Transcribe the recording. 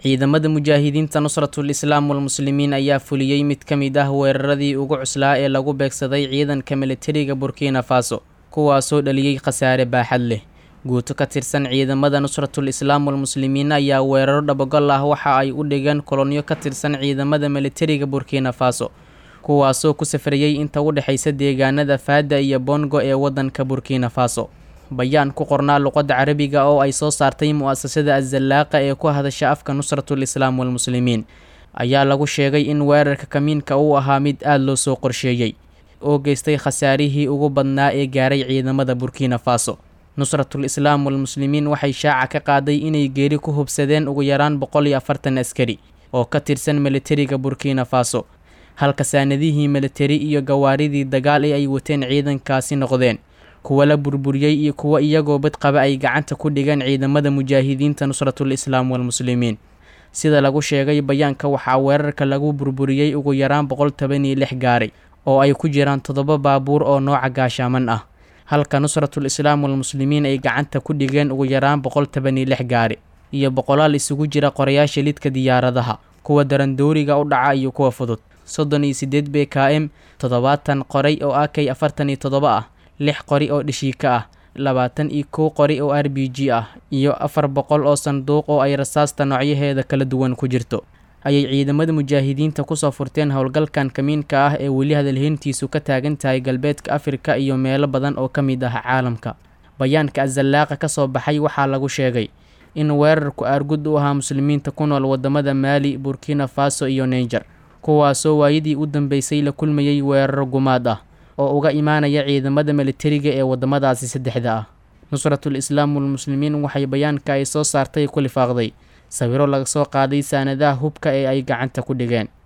ciidamada mujaahidiinta nusratul islaam walmuslimiin ayaa fuliyey mid ka mid ah weeraradii ugu cuslaa ee lagu beegsaday ciidanka militariga burkina faso kuwaasoo dhaliyey khasaare baaxad leh guuto ka tirsan ciidamada nusratul islaam walmuslimiin ayaa weeraro dhabagol ah waxa ay u dhigeen kolonyo ka tirsan ciidamada militariga burkina faso kuwaasoo ku safrayey inta u dhexaysa deegaanada faada iyo bongo ee waddanka burkina faso bayaan ku qornaa luqadda carabiga oo ay soo saartay mu-asasada azallaaqa ee ku hadasha afka nusratul islaam walmuslimiin ayaa lagu sheegay in weerarka kamiinka uu ahaa mid aada loo soo qorsheeyey oo geystay khasaarihii ugu badnaa ee gaaray ciidamada burkina faso nusratul islaam walmuslimiin waxay shaaca ka qaaday inay geeri ku hubsadeen ugu yaraan boqol iyo afartan askari oo ka tirsan militariga burkina faso halka saanadihii militari iyo gawaaridii dagaal ee ay wateen ciidankaasi noqdeen kuwa la burburiyey iyo kuwa iyagoo badqaba ay gacanta ku dhigeen ciidamada mujaahidiinta nusratul islaam walmuslimiin sida lagu sheegay bayaanka waxaa weerarka lagu burburiyey ugu yaraan boqol toban iyo lix gaari oo ay ku jiraan toddoba baabuur oo nooca gaashaaman ah halka nusratul islaam walmuslimiin ay gacanta ku dhigeen ugu yaraan boqol toban iyo lix gaari iyo boqolaal isugu jira qorayaasha lidka diyaaradaha kuwa darandooriga u dhaca iyo kuwa fudud soddon iyo siddeed b k m toddobaatan qoray oo a k afartan iyo toddoba ah lix qori oo dhishiika ah labaatan iyo kow qori oo r b g ah iyo afar boqol oo sanduuq oo ay rasaasta noocyaheeda kala duwan ku jirto ayay ciidamada mujaahidiinta kusoo furteen howlgalkan kamiinka ah ee weli hadalheyntiisu ka taagan tahay galbeedka afrika iyo meelo badan oo ka mid ah caalamka bayaanka azallaaqa ka soo baxay waxaa lagu sheegay in weerarku aargud u ahaa muslimiinta ku nool wadamada maali burkina faso iyo naiger kuwaasoo waayadii u dambeysay la kulmayay weeraro gumaad ah oo uga imaanaya ciidamada militariga ee wadamadaasi saddexda ah nusratul islaam walmuslimiin waxay bayaanka ay soo saartay ku lifaaqday sawiro laga soo qaaday saanadaha hubka ee ay gacanta ku dhigeen